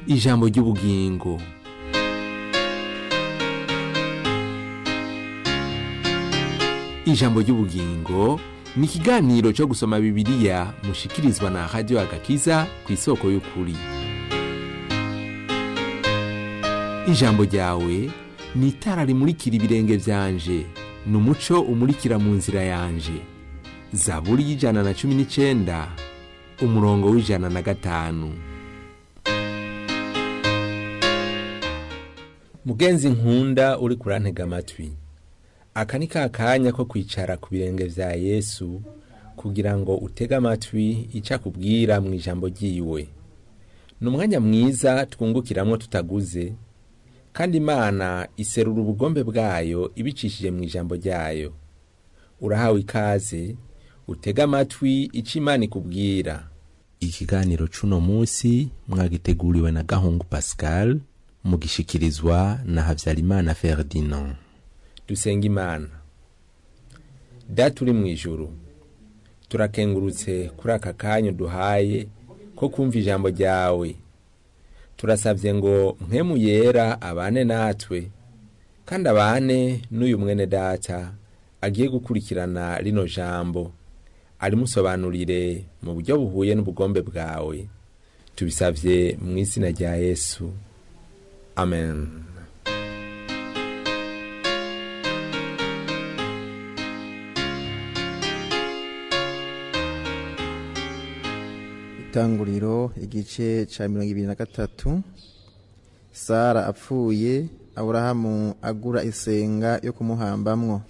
ijambo ry'ubugingo ijambo ry'ubugingo ni ikiganiro cyo gusoma bibiliya mushikirizwa na radiyo agakiza ku isoko y'ukuri ijambo ryawe ni itara rimurikira ibirenge byanje ni umuco umurikira mu nzira yanje zaburi y'ijana na cumi n'icyenda umurongo w'ijana na gatanu mugenzi nkunda uri kurantega amatwi aka ni ka kanya ko kwicara ku birenge vya yesu kugira ngo utege amatwi icyo akubwira mu ijambo ryiwe ni umwanya mwiza twungukiramwo tutaguze kandi imana iserura ubugombe bwayo ibicishije mu ijambo ryayo urahawe ikaze utege amatwi icyo imana ikubwira ikiganiro c'uno munsi mwagiteguriwe na gahungu pascal mugishikirizwa na havyarimana ferdinand dusenga imana data uri mu ijuru turakengurutse kuri aka kanya duhaye ko kumva ijambo ryawe turasabye ngo mpemu yera abane natwe kandi abane n'uyu mwene data agiye gukurikirana rino jambo arimusobanurire mu buryo buhuye n'ubugombe bwawe tubisabye mu izina rya yesu amen itanguriro igice cya mirongo ibiri na gatatu sara apfuye aburahamu agura isenga yo kumuhambamwo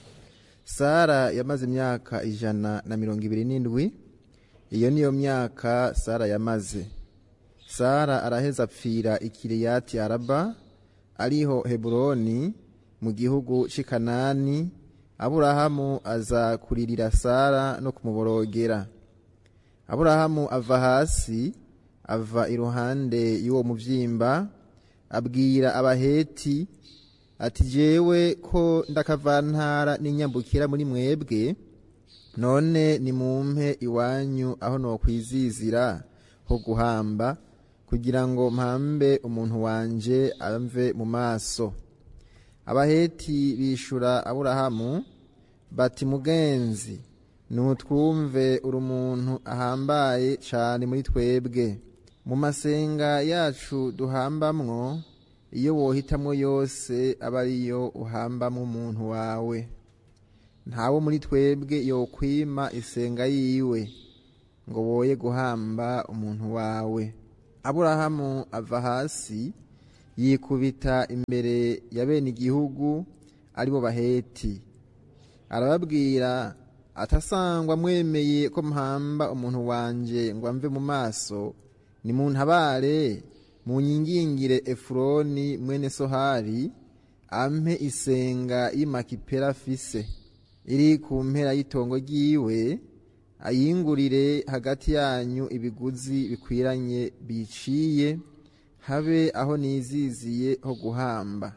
sara yamaze imyaka ijana na mirongo ibiri n'indwi iyo niyo myaka sara yamaze sara araheza apfira ikiriyati araba ariho heburoni mu gihugu cy'i kanani aburahamu aza kuririra sara no kumuborogera aburahamu ava hasi ava iruhande y'uwo muvyimba abwira abaheti ati jewe ko ndakavantara n'inyambukira muri mwebwe none nimumpe iwanyu aho nokwizizira ho guhamba kugira ngo mpambe umuntu wanje amve mu maso abaheti bishura aburahamu bati mugenzi nutwumve uri umuntu ahambaye cyane muri twebwe mu masenga yacu duhambamwo iyo wohitamwo yose aba ariyo uhambamo umuntu wawe ntawo muri twebwe yokwima isenga yiwe ngo woye guhamba umuntu wawe aburahamu ava hasi yikubita imbere ya bene igihugu aribo baheti arababwira atasangwa mwemeye ko mpamba umuntu wanje ngo amve mu maso ni mu ntabare mu nyingingire efuroni mwene sohari ampe isenga y'imakipera afise iri ku mpera y'itongo ryiwe ayingurire hagati yanyu ibiguzi bikwiranye biciye habe aho niziziye ho guhamba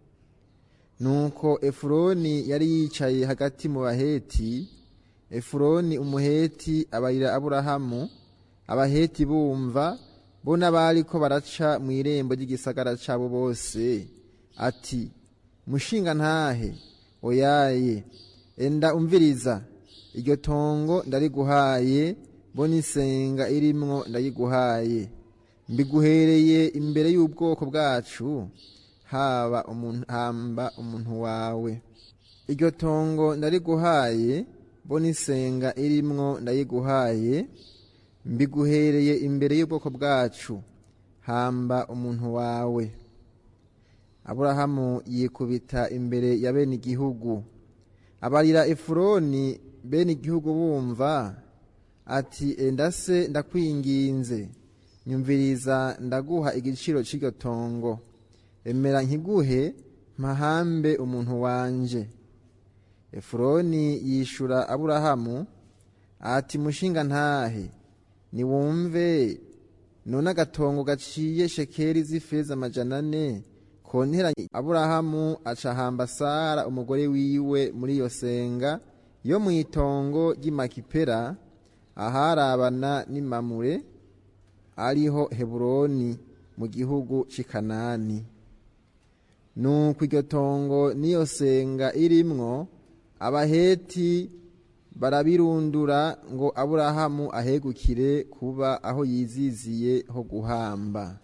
nuko efuroni yari yicaye hagati mu baheti efuroni umuheti abarira aburahamu abaheti bumva bo n'abari ko baraca mu irembo ry'igisagara cyabo bose ati mushinga ntahe oyaye enda umviriza iryo tongo ndariguhaye bo n'isenga irimwo ndariguhaye mbiguhereye imbere y'ubwoko bwacu haba umuntu hamba umuntu wawe iryo tongo ndariguhaye bo n'isenga irimwo ndayiguhaye mbiguhereye imbere y'ubwoko bwacu hamba umuntu wawe aburahamu yikubita imbere ya bene igihugu abarira efuroni bene igihugu bumva ati enda se ndakwinginze nyumviriza ndaguha igiciro cy'iryo tongo emera nkiguhe mpahambe umuntu wanje efuroni yishura aburahamu ati mushinga ntahe niwumve none agatongo gaciye shekeri z'ifeza amajana ane konteranye aburahamu acahamba sara umugore wiwe muri iyo senga yo mu itongo ry'imakipera aharabana n'imamure ariho heburoni mu gihugu c'i kanani nuko iryo tongo n'iyo senga irimwo abaheti barabirundura ngo aburahamu ahegukire kuba aho yiziziye ho guhamba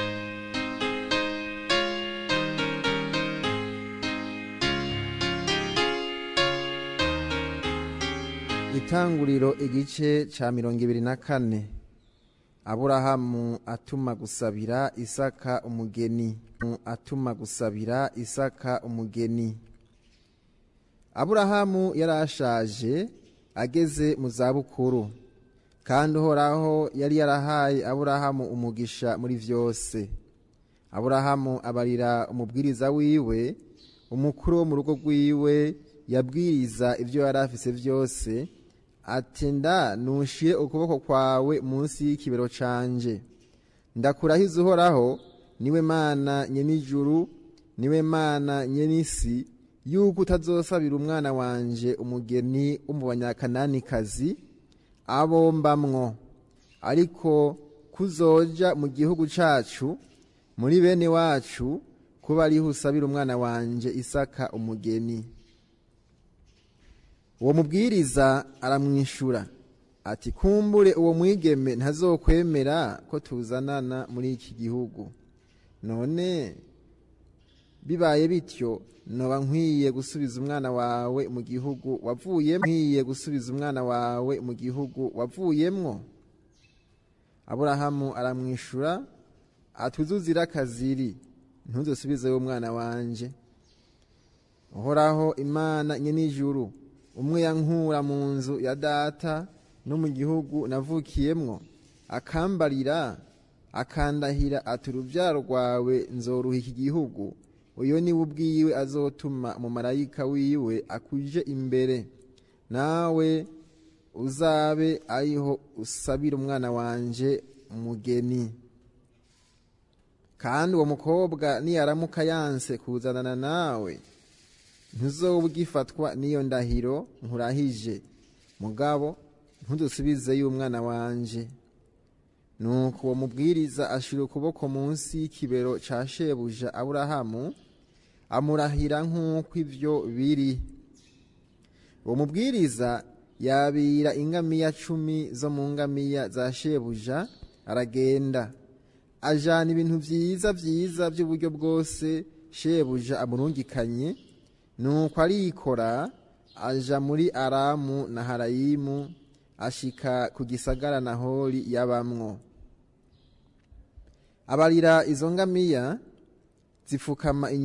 itanguriro igice ca mirongo ibiri na kane aburahamu atuma gusabira isaka umugeni atuma gusabira isaka umugeni aburahamu yari ashaje ageze mu zabukuru kandi uhoraho yari yarahaye aburahamu umugisha muri vyose aburahamu abarira umubwiriza wiwe umukuru wo mu rugo rwiwe yabwiriza ibyo yari afise vyose ati nda nushire ukuboko kwawe munsi y'ikibero canje ndakurahiza uhoraho niwe mana nyenijuru niwe mana nyenisi yuko utazosabira umwana wanje umugeni wo mu banyakananikazi abombamwo ariko kuzoja mu gihugu cacu muri bene wacu kuba ariho usabira umwana wanje isaka umugeni uwo mubwiriza aramwishura ati kumbure uwo mwigeme ntazokwemera ko tuzanana muri iki gihugu none bibaye bityo noba nkwiye gusubiza umwana wawe mu gihugu wavuyemo nkwiye gusubiza umwana wawe mu gihugu wavuyemwo aburahamu aramwishura atuzuzira akaziri ntuzosubizeyo umwana wanje uhoraho imana nyenijuru umwe yankura mu nzu ya data no mu gihugu navukiyemwo akambarira akandahira ati urubyaro rwawe nzoruha iki gihugu uyo niwe ubwiwe azotuma umumarayika wiwe akuje imbere nawe uzabe ariho usabira umwana wanje umugeni kandi uwo mukobwa niyaramuka yanse kuzanana nawe ntuzoba ugifatwa n'iyo ndahiro nkurahije mugabo ntudusubizeyo umwana wanje nuko uwo mubwiriza ashira ukuboko munsi y'ikibero ca shebuja aburahamu amurahira nk'uko ivyo biri uwo mubwiriza yabira ingamiya cumi zo mu ngamiya za shebuja aragenda ajana ibintu vyiza vyiza vy'uburyo bwose shebuja amurungikanye nuko arikora aja muri aramu na harayimu ashika ku gisagara nahori yabamwo abarira izo ngamiya zipfukama